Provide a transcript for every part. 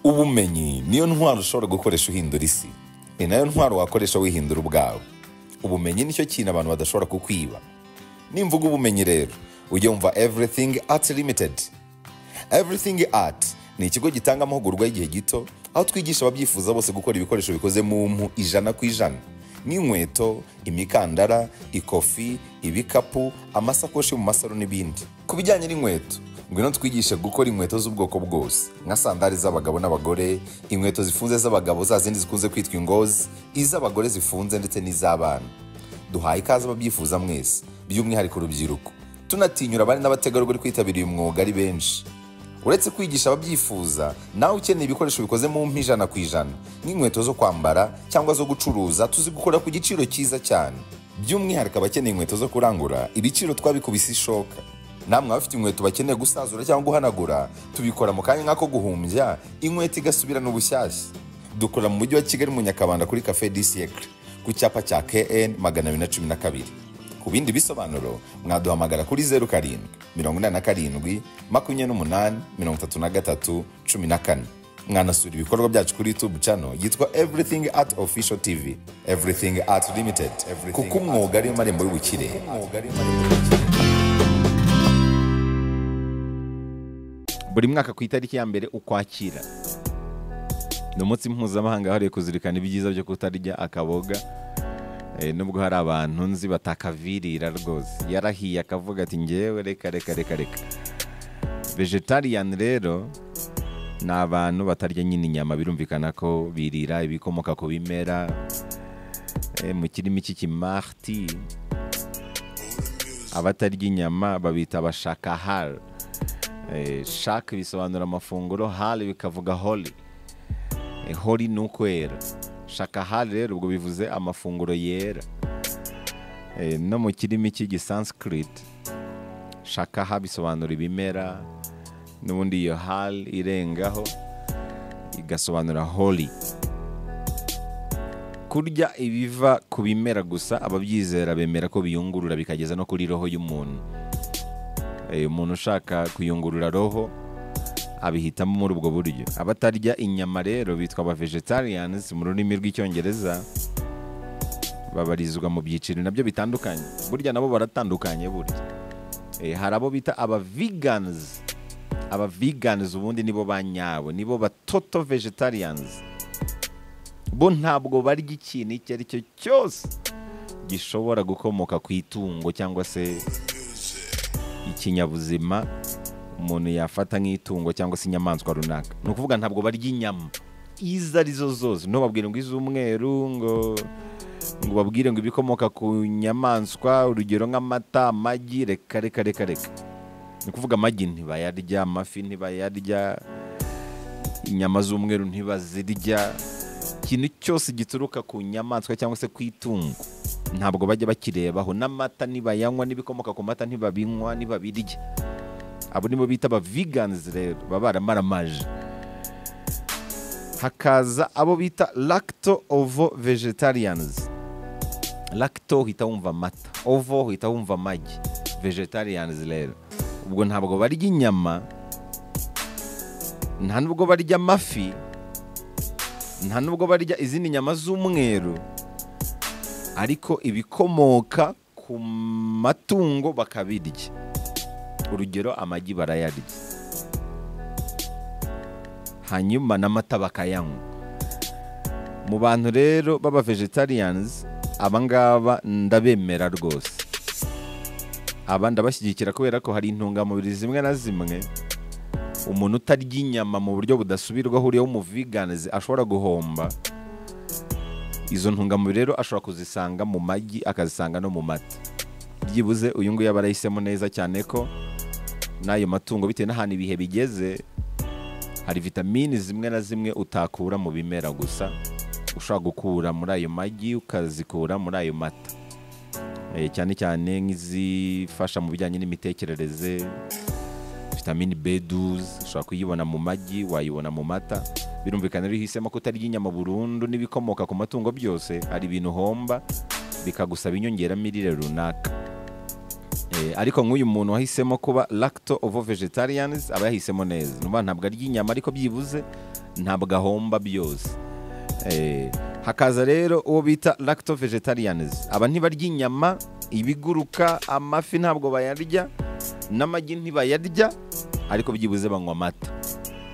ubumenyi niyo ntwaro ushobora gukoresha uhindura isi ni nayo ntwaro wakoresha wihindura ubwawe ubumenyi nicyo kintu abantu badashobora kukwiba nimvuga ubumenyi rero ujya wumva everything art limited everything art ni ikigo gitanga amahugurwa y'igihe gito aho twigisha ababyifuza bose gukora ibikoresho bikoze mu mpu ijana ku ijana nk'inkweto imikandara ikofi ibikapu amasakoshi mu masaro n'ibindi ku bijyanye n'inkweto ngwino twigishe gukora inkweto z'ubwoko bwose nka sandari z'abagabo n'abagore inkweto zifunze z'abagabo za zindi zikunze kwitwa ingozi iz'abagore zifunze ndetse n'iz'abana duhaye ikaze ababyifuza mwese by'umwihariko urubyiruko tunatinyura abari n'abategarugori kwitabira uyu mwuga ari benshi uretse kwigisha ababyifuza nawe ukeneye ibikoresho bikoze mu mpu ijana ku ijana nk'inkweto zo kwambara cyangwa zo gucuruza tuzi gukora ku giciro cyiza cyane by'umwihariko abakeneye inkweto zo kurangura ibiciro twabikubise ishoka namwe abafite inkweto bakeneye gusazura cyangwa guhanagura tubikora mu kanya nk'ako guhumbya inkweto igasubirana ubushyashya dukora mu mujyi wa kigali mu nyakabanda kuri cafe di siècle ku cyapa cya kn magana abiri na cumi na kabiri ku bindi bisobanuro mwaduhamagara kuri zeru karindwi mirongo inani na karindwi makumyabiri n'umunani mirongo itatu na gatatu cumi na kane mwanasura ibikorwa byacu kuri youtube channel yitwa everything art official tv everything art limited kuko umwuga ariyo marembo y'ubukire buri mwaka ku itariki ya mbere ukwakira ni umunsi mpuzamahanga wahariwe kuzirikana ibyiza byo kutarya akaboga Eh, nubwo hari abantu nzi batakavirira rwose yarahiye akavuga ati ngewe reka reka reka reka vegetarian rero ni abantu batarya nyine inyama birumvikana ko birira ibikomoka ku bimera eh, mu kirimi cy'ikimarti abatarya inyama babita abashakahar Eh, shak bisobanura amafunguro hal bikavuga holy Eh, holy ni ukwera shakahari rero ubwo bivuze amafunguro yera Eh, no mu kirimi cy'igisanskrit shakaha bisobanura ibimera n'ubundi iyo hal irengaho igasobanura holy kurya ibiva ku bimera gusa ababyizera bemera ko biyungurura bikageza no kuri roho y'umuntu Eh, umuntu ushaka kuyungurura roho abihitamo muri ubwo buryo abatarya inyama rero bitwa aba vegetarians mu rurimi rw'icyongereza babarizwa mu byiciro nabyo bitandukanye burya nabo baratandukanye burya Eh, hari abo bita aba vegans aba vegans ubundi nibo ba nyabo nibo ba toto vegetarians bo ntabwo barya ikintu icyo ari cyo cyose gishobora gukomoka ku itungo cyangwa se ikinyabuzima umuntu yafata nk'itungo cyangwa se inyamaswa runaka ni ukuvuga ntabwo barya inyama izo ari zo zose ntubabwire ngo iz'umweru ngo ngo ubabwire ngo ibikomoka ku nyamaswa urugero nk'amata amagi reka reka reka reka ni ukuvuga amagi ntibayarya amafi ntibayarya inyama z'umweru ntibazirya ikintu cyose gituruka ku nyamaswa cyangwa se ku itungo ntabwo bajya bakirebaho n'amata nibayanywa n'ibikomoka ku mata ntibabinywa ntibabirya abo nibo bita aba veganizi rero baba baramaramanje hakaza abo bita lacto ovo vegetarians lacto uhita wumva amata ovo uhita wumva amagi vegetarians rero ubwo ntabwo barya inyama nta nubwo barya amafi nta nubwo barya izindi nyama z'umweru ariko ibikomoka ku matungo bakabirya urugero amagi barayarya hanyuma n'amata bakayanywa mu bantu rero b'aba vegetarians abangaba ndabemera rwose aba ndabashyigikira kubera ko hari intungamubiri zimwe na zimwe umuntu utarya inyama mu buryo budasubirwaho uriya w'umuviganizi ashobora guhomba izo ntungamubiri rero ashobora kuzisanga mu magi akazisanga no mu mata byibuze uyu nguyu aba arahisemo neza cyane ko n'ayo matungo bitewe n'ahantu ibihe bigeze hari vitamini zimwe na zimwe utakura mu bimera gusa ushobora gukura muri ayo magi ukazikura muri ayo mata Eh, cyane cyane nk'izifasha mu bijyanye n'imitekerereze vitamini B12 ushobora kuyibona mu magi wayibona mu mata birumvikana rero uhisemo kutarya inyama burundu n'ibikomoka ku matungo byose hari ibintu uhomba bikagusaba inyongeramirire runaka Eh, ariko nk'uyu muntu wahisemo kuba lacto ovo vegetarians aba yahisemo neza ni ukuvuga ntabwo arya inyama ariko byibuze ntabwo ahomba byose Eh, hakaza rero uwo bita lacto vegetarians aba ntibarya inyama ibiguruka amafi ntabwo bayarya n'amagi ntibayarya ariko byibuze banywa amata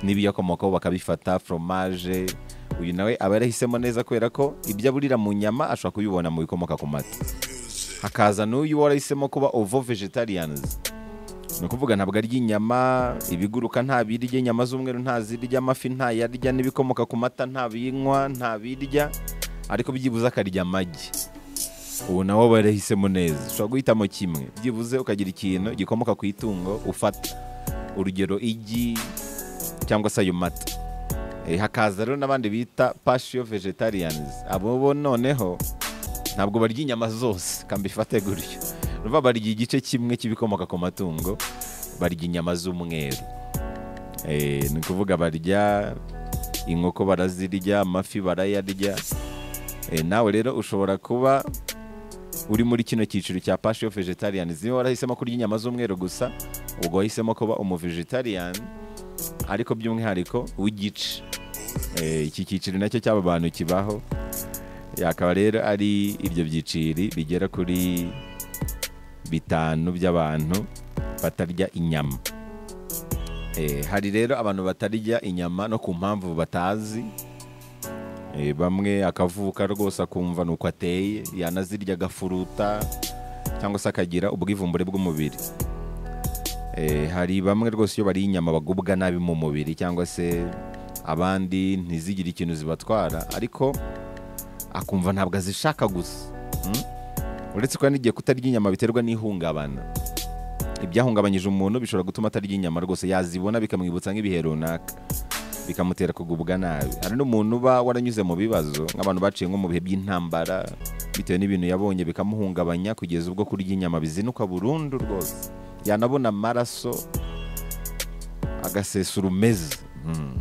n'ibiyakomokaho bakabifata foromaje uyu nawe aba yarahisemo neza kubera ko ibyo aburira mu nyama ashobora kubibona mu bikomoka ku mata hakaza n'uyu warahisemo kuba ovo vegetarians ni ukuvuga ntabwo arya inyama ibiguruka ntabirya inyama z'umweru ntazirya amafi ntayarya n'ibikomoka ku mata ntabinywa ntabirya ariko byibuze akarya amagi ubu nawe aba yarahisemo neza ushobora guhitamo kimwe byibuze ukagira ikintu gikomoka ku itungo ufata urugero igi cyangwa se ayo mata Eh, hakaza rero n'abandi bita pashiyo vegetarians abo bo noneho ntabwo barya inyama zose kambifate gutyo ruva barya igice kimwe cy'ibikomoka ku matungo barya inyama z'umweru Eh, ni ukuvuga barya inkoko barazirya amafi barayarya Eh, nawe rero ushobora kuba uri muri kino cyiciro cya pashiyo vegetarians niba warahisemo kurya inyama z'umweru gusa ubwo wahisemo kuba umu vegetarian ariko by'umwihariko w'igice Eh, iki cyiciro nacyo cy'aba bantu kibaho akaba rero ari ibyo byiciri bigera kuri bitanu by'abantu batarya inyama Eh, hari rero abantu batarya inyama no ku mpamvu batazi Eh, bamwe akavuka rwose akumva ni uko ateye yanazirya agafuruta cyangwa se akagira ubwivumbure bw'umubiri Eh, hari bamwe rwose iyo bariye inyama bagubwa nabi mu mubiri cyangwa se abandi ntizigire ikintu zibatwara ariko akumva ntabwo azishaka gusa Mm? uretse ko hari n'igihe kutarya inyama biterwa n'ihungabana ibyahungabanyije umuntu bishobora gutuma atarya inyama rwose yazibona bikamwibutsa nk'ibihe runaka bikamutera kugubwa nabi hari n'umuntu uba waranyuze mu bibazo nk'abantu baciye nko mu bihe by'intambara bitewe n'ibintu yabonye bikamuhungabanya kugeza ubwo kurya inyama bizinuka burundu rwose yanabona amaraso agasesura umeze Mm.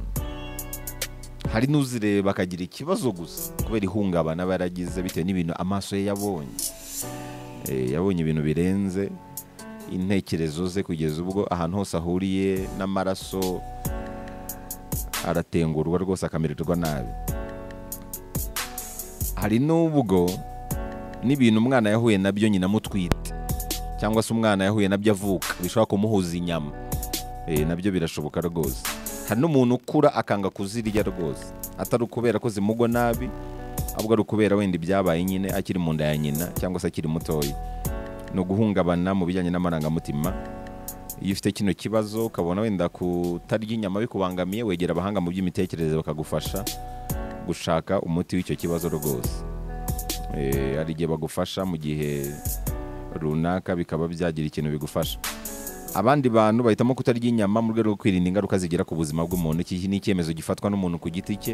hari n'uzireba akagira ikibazo gusa kubera ihungabana aba yaragize bitewe n'ibintu amaso ye yabonye Eh, yabonye ibintu birenze intekerezo ze kugeza ubwo ahantu hose ahuriye n'amaraso aratengurwa rwose akamererwa nabi hari n'ubwo n'ibintu umwana yahuye nabyo nyina amutwite cyangwa se umwana yahuye nabyo avuka bishobora kumuhuza inyama Eh, nabyo birashoboka rwose hari n'umuntu ukura akanga kuzirya rwose atari ukubera ko zimugwa nabi ahubwo ari ukubera wenda ibyabaye nyine akiri mu nda ya nyina cyangwa se akiri mutoya ni uguhungabana mu bijyanye n'amarangamutima iyo ufite kino kibazo ukabona wenda kutarya inyama bikubangamiye wegera abahanga mu by'imitekerereze bakagufasha gushaka umuti w'icyo kibazo rwose Eh, hari igihe bagufasha mu gihe runaka bikaba byagira ikintu bigufasha abandi bantu bahitamo kutarya inyama mu rwego rwo kwirinda ingaruka zigira ku buzima bw'umuntu iki ni icyemezo gifatwa n'umuntu ku giti cye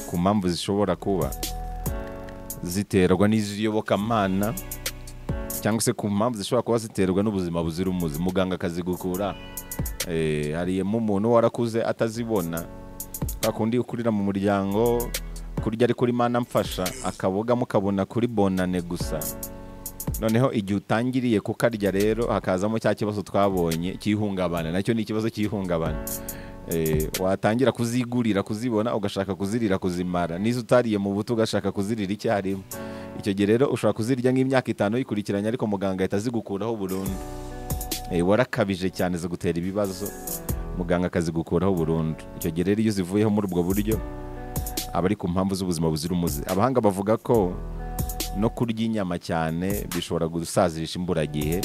ku mpamvu zishobora kuba ziterwa n'iz'iyobokamana cyangwa se ku mpamvu zishobora kuba ziterwa n'ubuzima buzira umuze muganga akazigukura Eh, hariyemo umuntu warakuze atazibona kwa kundi ukurira mu muryango kurya ari kuri mana mfasha akaboga mukabona kuri bonane gusa noneho igihe utangiriye kukarya rero hakazamo cya kibazo twabonye cy'ihungabana nacyo ni ikibazo cy'ihungabana Eh, watangira kuzigurira kuzibona ugashaka kuzirira kuzimara n'izo utariye mu buto ugashaka kuzirira icyarimwe icyo gihe rero ushobora kuzirya nk'imyaka itanu yikurikiranye ariko muganga ahita azigukuraho burundu Eh, warakabije cyane zigutera ibibazo muganga akazigukuraho burundu icyo gihe rero iyo zivuyeho muri ubwo buryo aba ari ku mpamvu z'ubuzima buzira umuze abahanga bavuga ko no kurya inyama cyane bishobora gusazisha imburagihe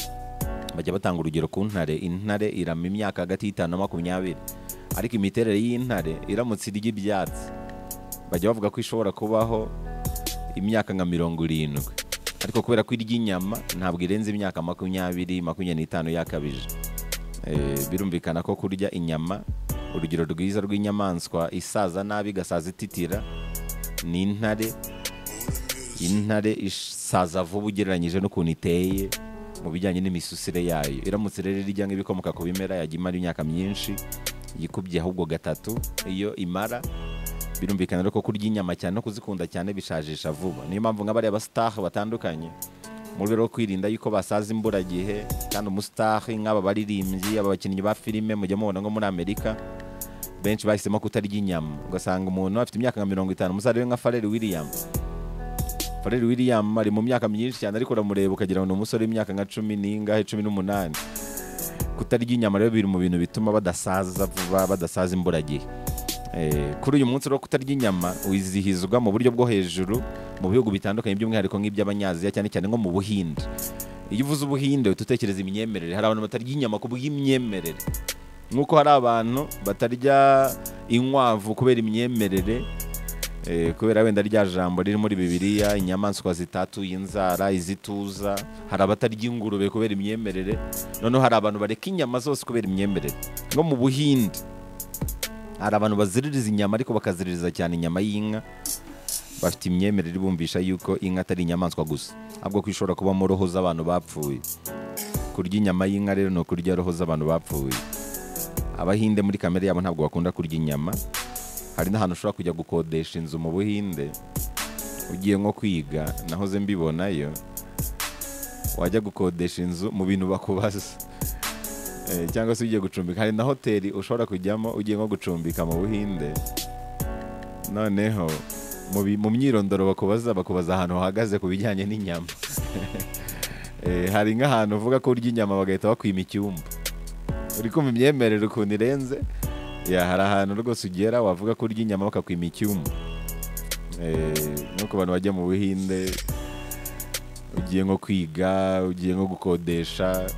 bajya batanga urugero ku ntare intare irama imyaka hagati y'itanu na makumyabiri ariko imiterere y'intare iramutse irya ibyatsi bajya bavuga ko ishobora kubaho imyaka nka mirongo irindwi ariko kubera ko irya inyama ntabwo irenze imyaka makumyabiri makumyabiri n'itanu yakabije Eh, birumvikana ko kurya inyama urugero rwiza rw'inyamaswa isaza nabi igasaza ititira ni intare intare isaza vuba ugereranyije n'ukuntu iteye mu bijyanye n'imisusire yayo iramutse rero irya nk'ibikomoka ku bimera yajya imara imyaka myinshi yikubye ahubwo gatatu iyo imara birumvikana rero ko kurya inyama cyane no kuzikunda cyane bishajisha vuba niyo mpamvu nk'abariya basitaha batandukanye mu rwego rwo kwirinda yuko basaza imburagihe kandi umusitahe nk'aba baririmbyi aba bakinnyi ba filime mujya mubona nko muri amerika benshi bahisemo kutarya inyama ugasanga umuntu afite imyaka nka mirongo itanu muzarebe nka fareri william fareri william ari mu myaka myinshi cyane ariko uramureba ukagira ngo ni umusore w'imyaka nka cumi n'ingahe cumi n'umunani kutarya inyama rero biri mu bintu bituma badasaza vuba badasaza imburagihe Eh, kuri uyu munsi rero kutarya inyama wizihizwa mu buryo bwo hejuru mu bihugu bitandukanye by'umwihariko nk'iby'abanyaziya cyane cyane nko mu buhinde iyo uvuze ubuhinde uhita utekereza imyemerere hari abantu batarya inyama ku bw'imyemerere nk'uko hari abantu batarya inkwavu kubera imyemerere eh, kubera wenda rya jambo riri muri bibiliya inyamaswa zitatuye inzara izituza hari abatarya ingurube kubera imyemerere noneho hari abantu bareka inyama zose kubera imyemerere nko mu buhinde hari abantu baziririza inyama ariko bakaziririza cyane inyama y'inka bafite imyemerere ibumvisha yuko inka atari inyamaswa gusa ahubwo ko ishobora kubamo roho z'abantu bapfuye kurya inyama y'inka rero ni ukurya roho z'abantu bapfuye abahinde muri kamere yabo ntabwo bakunda kurya inyama hari n'ahantu ushobora kujya gukodesha inzu mu buhinde ugiye nko kwiga nahoze mbibonayo wajya gukodesha inzu mu bintu bakubaza Eh, cyangwa se ugiye gucumbika hari na hoteli ushobora kujyamo ugiye nko gucumbika mu buhinde noneho mu bi- mu myirondoro bakubaza bakubaza ahantu uhagaze ku bijyanye n'inyama Eh, hari nk'ahantu uvuga ko urya inyama bagahita bakwima icyumba uri kumva imyemerere ukuntu irenze ya hari ahantu rwose ugera wavuga ko urya inyama bakakwima icyumba Eh, no ku bantu bajya mu buhinde ugiye nko kwiga ugiye nko gukodesha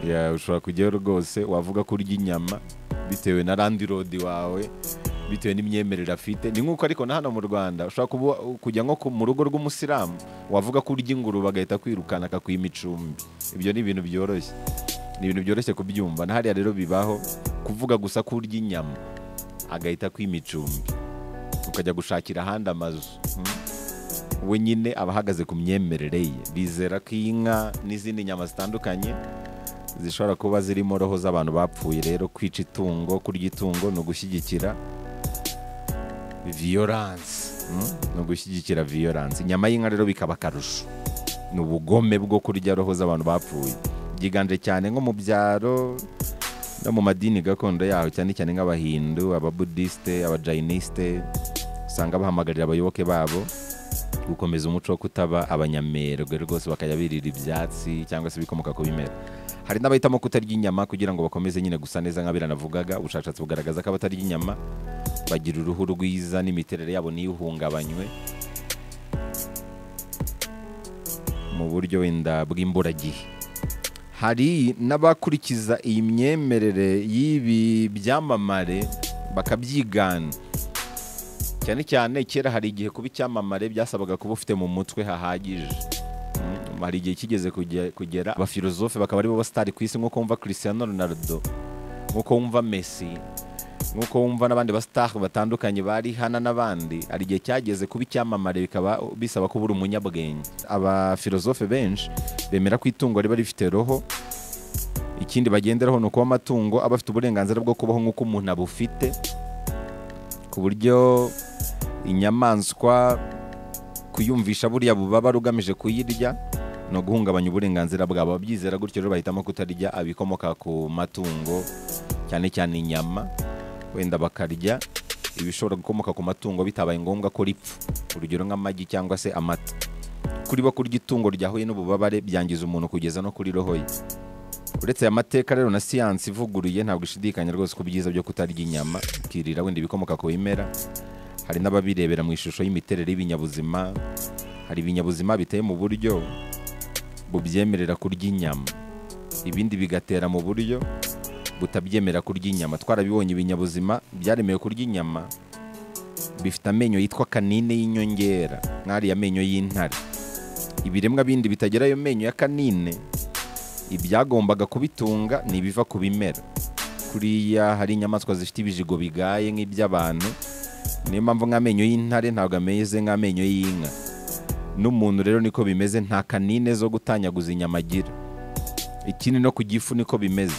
ya ushobora kujyayo rwose wavuga ko urya inyama bitewe na landirodi wawe bitewe n'imyemerere afite ni nk'uko ariko na hano mu rwanda ushobora kuba kujya nko ku- mu rugo rw'umusilamu wavuga ko urya ingurube agahita kwirukana akakwima icumbi ibyo ni ibintu byoroshye ni ibintu byoroshye kubyumva na hariya rero bibaho kuvuga gusa ko urya inyama agahita akwima icumbi ukajya gushakira ahandi amazu Hmm. we nyine aba ahagaze ku myemerere ye bizera ko inka n'izindi nyama zitandukanye zishobora kuba zirimo roho z'abantu bapfuye rero kwica itungo kurya itungo ni ugushyigikira viyoranse ni ugushyigikira viyoranse inyama y'inka rero bikaba akarusho ni ubugome bwo kurya roho z'abantu bapfuye byiganje cyane nko mu byaro no mu madini gakondo yaho cyane cyane nk'abahindu ababudisite abajayinisite usanga bahamagarira abayoboke babo gukomeza umuco wo kutaba abanyamerwe rwose bakajya birira ibyatsi cyangwa se ibikomoka ku bimera hari n'abahitamo kutarya inyama kugira ngo bakomeze nyine gusa neza nk'abiranavugaga ubushakashatsi bugaragaza ko abatarya inyama bagira uruhu rwiza n'imiterere yabo ntihungabanywe mu buryo wenda bw'imburagihe hari n'abakurikiza iyi myemerere y'ibi byamamare bakabyigana cyane cyane kera hari igihe kuba icyamamare byasabaga kuba ufite mu mutwe hahagije Mm, hari igihe kigeze kuge- kugera abafilozofe bakaba aribo basitari ku isi nk'uko wumva christiano ronaldo nk'uko wumva messi nk'uko wumva n'abandi basitari batandukanye bari hana n'abandi hari igihe cyageze kuba icyamamare bikaba bisaba kuba uri umunyabwenge abafilozofe benshi bemera ko itungo riba rifite roho ikindi bagenderaho ni ukuba amatungo aba afite uburenganzira bwo kubaho nk'uko umuntu abufite ku buryo inyamaswa kuyumvisha buriya bubaba rugamije kuyirya ni uguhungabanya uburenganzira bwabo ababyizera gutyo rero bahitamo kutarya abikomoka ku matungo cyane cyane inyama wenda bakarya ibishobora gukomoka ku matungo bitabaye ngombwa ko ripfa urugero nk'amagi cyangwa se amata kuri bo kurya itungo ryahuye n'ububabare byangiza umuntu kugeza no kuri roho ye uretse aya mateka rero na siyansi ivuguruye ntabwo ishidikanya rwose ku byiza byo kutarya inyama ukirira wenda ibikomoka ku bimera hari n'ababirebera mu ishusho y'imiterere y'ibinyabuzima hari ibinyabuzima biteye mu buryo bubyemerera kurya inyama ibindi bigatera mu buryo butabyemera kurya inyama twarabibonye ibinyabuzima byaremewe kurya inyama bifite amenyo yitwa kanine y'inyongera nk'ariya amenyo y'intare ibiremwa bindi bitagira ayo menyo ya kanine ibyagombaga kubitunga ni ibiva ku bimera kuriya hari inyamaswa zifite ibijigo bigaye nk'iby'abantu niyo mpamvu nk'amenyo y'intare ntabwo ameze nk'amenyo y'inka n'umuntu rero niko bimeze nta kanine zo gutanyaguza inyama agira ikindi no ku gifu niko bimeze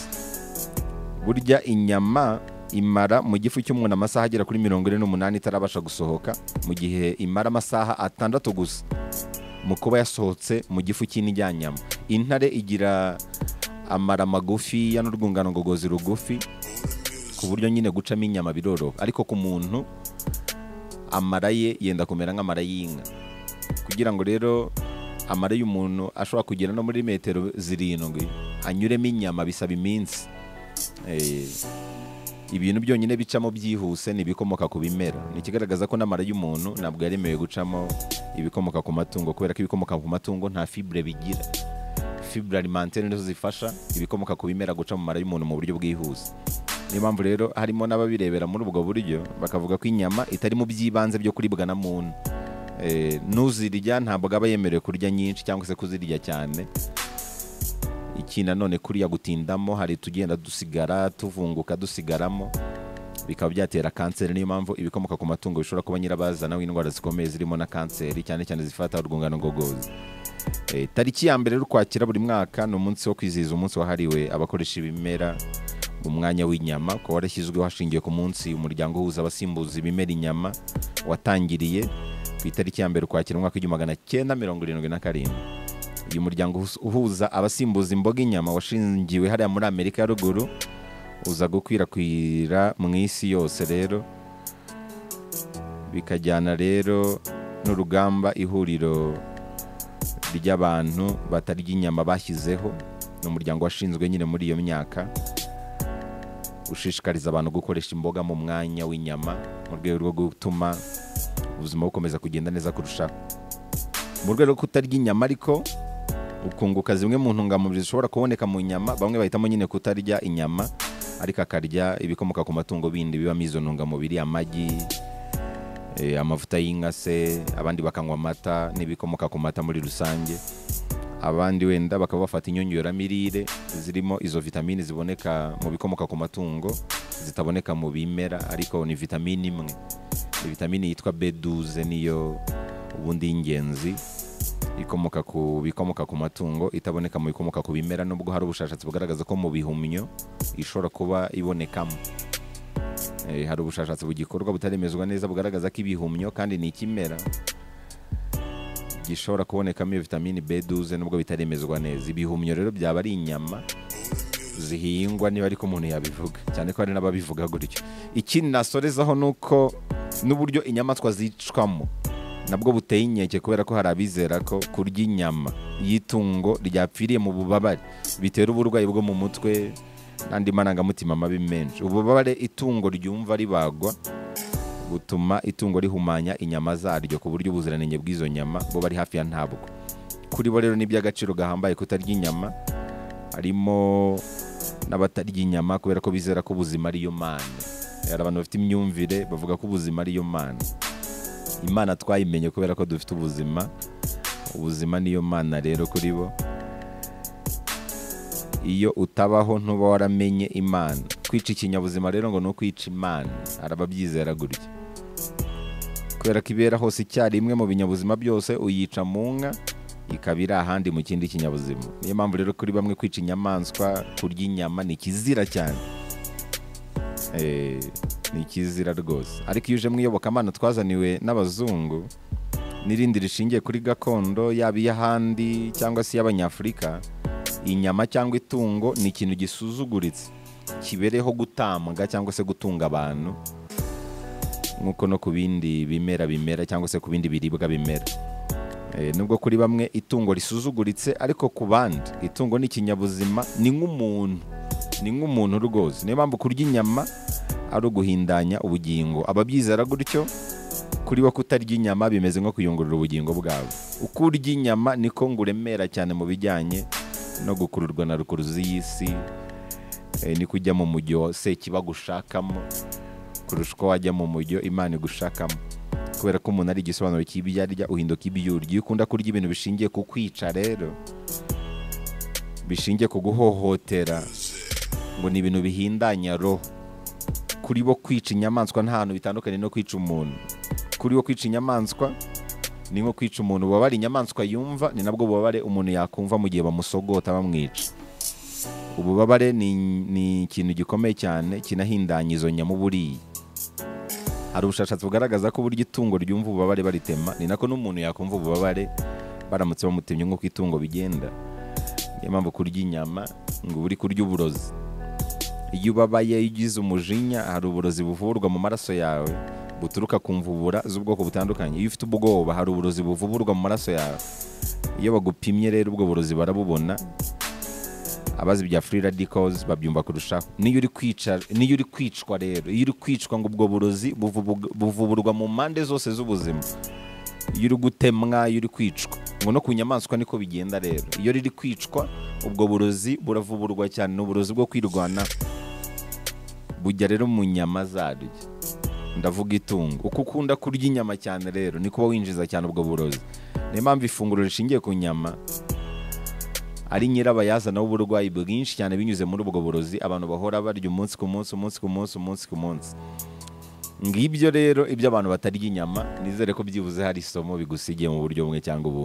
burya inyama imara mu gifu cy'umuntu amasaha agera kuri mirongo ine n'umunani itarabasha gusohoka mu gihe imara amasaha atandatu gusa mu kuba yasohotse mu gifu cy'indyanyama intare igira amara magufi ya n'urwungano ngogozi rugufi ku buryo nyine gucamo inyama biroroha ariko ku muntu amara ye yenda kumera nk'amara y'inka kugira ngo rero amara y'umuntu ashobora kugera no muri metero zirindwi anyuremo inyama bisaba iminsi Eh, ibintu byonyine bicamo byihuse ni ibikomoka ku bimera ni ikigaragaza ko n'amara y'umuntu ntabwo yaremewe gucamo ibikomoka ku matungo kubera ko ibikomoka ku matungo nta fibure bigira fibure alimentaire nizo zifasha ibikomoka ku bimera guca mu mara y'umuntu mu buryo bwihuse niyo mpamvu rero harimo n'ababirebera muri ubwo buryo bakavuga ko inyama itari mu by'ibanze byo kuribwa na muntu Eh, n'uzirya ntabwo aba yemerewe kurya nyinshi cyangwa se kuzirya cyane iki nanone kuriya gutindamo hari tugenda dusigara tuvunguka dusigaramo bikaba byatera kanseri niyo mpamvu ibikomoka ku matungo bishobora kuba nyirabazana w'indwara zikomeye zirimo na kanseri cyane cyane zifata urwungano ngogozi Eh, tariki ya mbere y'ukwakira buri mwaka ni umunsi wo kwizihiza umunsi wahariwe abakoresha ibimera mu mwanya w'inyama ukaba warashyizweho hashingiwe ku munsi umuryango uhuza abasimbuza ibimera inyama watangiriye ku itariki ya mbere ukwakira umwaka w'igihumbi magana cyenda mirongo irindwi na karindwi uyu muryango uhus- uhuza abasimbuza imboga inyama washingiwe hariya muri amerika ya ruguru uza gukwirakwira mu isi yose rero bikajyana rero n'urugamba ihuriro ry'abantu batarya inyama bashyizeho ni umuryango washinzwe nyine muri iyo myaka ushishikariza abantu gukoresha imboga mu mwanya w'inyama mu rwego rwo gutuma ubuzima bukomeza kugenda neza kurushaho mu rwego rwo kutarya inyama ariko ukunguka zimwe mu ntungamubiri zishobora kuboneka mu nyama bamwe bahitamo nyine kutarya inyama ariko akarya ibikomoka ku matungo bindi bibamo izo ntungamubiri amagi eh, amavuta y'inka se abandi bakanywa amata n'ibikomoka ku mata muri rusange abandi wenda bakaba bafata inyongeramirire zirimo izo vitamini ziboneka mu bikomoka ku matungo zitaboneka mu bimera ariko ni vitamini imwe ni vitamini yitwa b12 niyo ubundi y'ingenzi ikomoka ku bikomoka ku matungo itaboneka mu bikomoka ku bimera nubwo hari ubushakashatsi bugaragaza ko mu bihumyo ishobora kuba ibonekamo Eh, hari ubushakashatsi bugikorwa butaremezwa neza bugaragaza ko ibihumyo kandi ni ikimera gishobora kubonekamo iyo vitamini B12 nubwo bitaremezwa neza ibihumyo rero byaba ari inyama zihingwa niba ariko umuntu yabivuga cyane ko hari n'ababivuga gutyo ikindi nasorezaho ni uko n'uburyo inyamaswa zicwamo nabwo buteye inkeke kubera ko hari abizera ko kurya inyama y'itungo ryapfiriye mu bubabare bitera uburwayi bwo mu mutwe n'andi marangamutima mabi menshi ububabare itungo ryumva ribagwa butuma itungo rihumanya inyama zaryo ku buryo ubuziranenge bw'izo nyama buba ari hafi ya ntabwo kuri bo rero ni iby'agaciro gahambaye kutarya inyama harimo n'abatarya inyama kubera ko bizera ko ubuzima ariyo mana hari abantu bafite imyumvire bavuga ko ubuzima ariyo mana imana twayimenye kubera ko dufite ubuzima ubuzima niyo mana rero kuri bo iyo utabaho ntuba waramenye imana kwica ikinyabuzima rero ngo ni ukwica imana hari ababyizera gutya kubera ko ibera hose icyarimwe mu binyabuzima byose uyica mu nka ikaba iri ahandi mu kindi kinyabuzima niyo mpamvu rero kuri bamwe kwica inyamaswa kurya inyama ni ikizira cyane Eh, ni ikizira rwose ariko iyo uje mu iyobokamana twazaniwe n'abazungu n'irindi rishingiye kuri gakondo yaba iy'ahandi cyangwa se iy'abanyafurika inyama cyangwa itungo ni ikintu gisuzuguritse kibereho gutambwa cyangwa se gutunga abantu nk'uko no ku bindi bimera bimera cyangwa se ku bindi biribwa bimera Eh, nubwo kuri bamwe itungo risuzuguritse ariko ku bandi itungo ni ikinyabuzima ni nk'umuntu ni nk'umuntu rwose niyo mpamvu kurya inyama ari uguhindanya ubugingo ababyizera gutyo kuri we kutarya inyama bimeze nko kuyungurura ubugingo bwawe uko urya inyama niko ngo uremera cyane mu bijyanye no gukururwa na rukuruzi y'isi eh, niko ujya mu mujyo sekiba gushakamo kurusha uko wajya mu mujyo imana igushakamo kubera ko umuntu ari igisobanuro cy'ibyo arya uhinduka ibyo urya iyo ukunda kurya ibintu bishingiye ku kwica rero bishingiye ku guhohotera ngo ni ibintu bihindanya roho kuri bo kwica inyamaswa nta hantu bitandukanye no kwica umuntu kuri bo kwica inyamaswa ni nko kwica umuntu ububabare inyamaswa yumva ni nabwo bubabare umuntu yakumva mu gihe bamusogota bamwica ububabare ni, ni ikintu gikomeye cyane kinahindanya izo nyama uba uriye hari ubushakashatsi bugaragaza ko uburyo itungo ryumva ububabare baritema ni nako n'umuntu yakumva ububabare baramutse bamutemye nk'uko itungo bigenda niyo mpamvu kurya inyama ngo uba uri kurya uburozi iyo ubabaye iyo ugize umujinya hari uburozi buvurwa mu maraso yawe buturuka ku mvubura z'ubwoko butandukanye iyo ufite ubwoba hari uburozi buvurwa mu maraso yawe iyo bagupimye rero ubwo burozi barabubona abazi ibya free radicals babyumva kurushaho niyo uri kwica niyo uri kwicwa rero iyo uri kwicwa ngo ubwo burozi buvubu- buvuburwa mu mpande zose z'ubuzima iyo uri gutemwa iyo uri kwicwa ngo no ku nyamaswa niko bigenda rero iyo riri kwicwa ubwo burozi buravuburwa cyane ni uburozi bwo kwirwanaho bujya rero mu nyama zaryo ndavuga itungo uko ukunda kurya inyama cyane rero ni kuba winjiza cyane ubwo burozi niyo mpamvu ifunguro rishingiye ku nyama ari nyirabayazana w'uburwayi bwinshi cyane binyuze muri ubwo burozi abantu bahora barya umunsi ku munsi umunsi ku munsi umunsi ku munsi ngibyo rero ibyo abantu batarya inyama nizere ko byibuze hari isomo bigusigiye mu buryo bumwe cyangwa ubundi